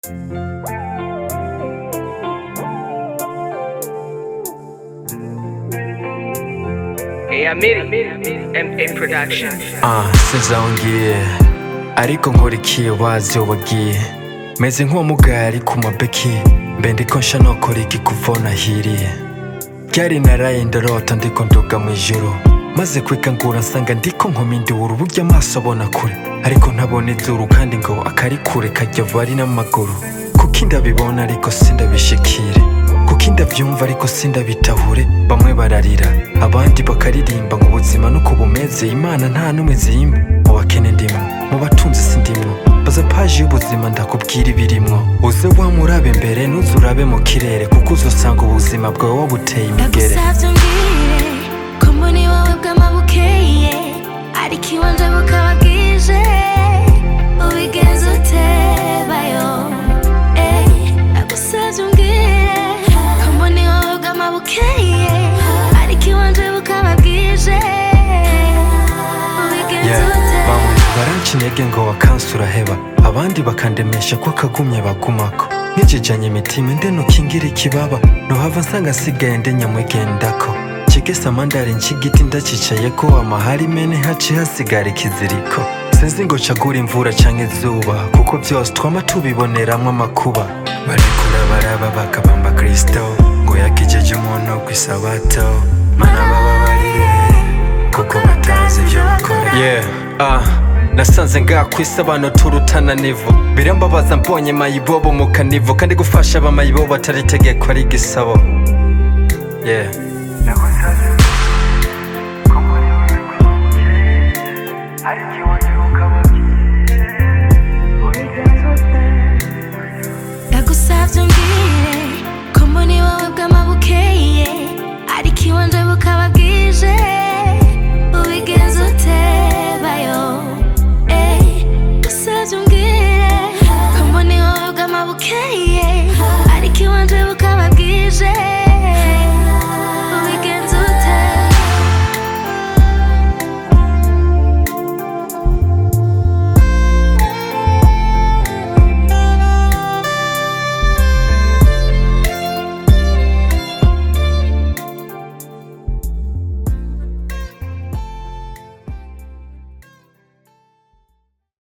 Hey, I made it. MA Production. Ah, sinzongeye ariko nkurikiye wazi wagiye meze nk'uwamugari ku mabeki mbe ndiko nsha nokora iki kuva nahiriye ryari naraye ndarota ndiko nduga mu ijuru maze kwikangura nsanga ndiko nkomindura uburyo amaso abona kure ariko ntabona izuru kandi ngo akari kure kajya vari n'amaguru kuko ndabibona ariko sindabishikire kuko ndabyumva ariko sindabitahure bamwe bararira abandi bakaririmba ngo ubuzima nuko bumeze imana nta n'umwe zimba mu bakene ndimwo mu batunzi sindimwo baza paji y'ubuzima ndakubwira ibirimwo uze wamurabe imbere nuze urabe mu kirere kuko uzosanga ubuzima bwawe wabuteye imigere ndagusavye umbwire ko mboni wowe bw'amabukeye ariko iwanje bukaba bwije ubigenza ute bayo Eh, ndagusavye umbwire ko mboni wowe bw'amabukeye ariko iwanje bukaba bwije ubigenza Yeah, ute bamwe baranca intege ngo wakansi uraheba abandi bakandemesha ko akagumye bagumako nkijijanye imitima nde nukingira ikibaba nohava nsanga nsigaye nde nyamwigendako kigese amandari nshigiti ndacicayeko amahari mene haci hasigara ikiziriko sinzi ngo cagura imvura canke izuba kuko vyose twama tubiboneramwo amakuba barekura baraba bakabamba kristo ngo yakijeje umuntu kw'isabato mana bababarire kuko batazi ivyo bakora yeah ah nasanze ngaha kwisi abantu turutana nivo birambabaza mbonye mayibobo mu kanivo kandi gufasha abamayibobo atari itegeko ari igisabo yeah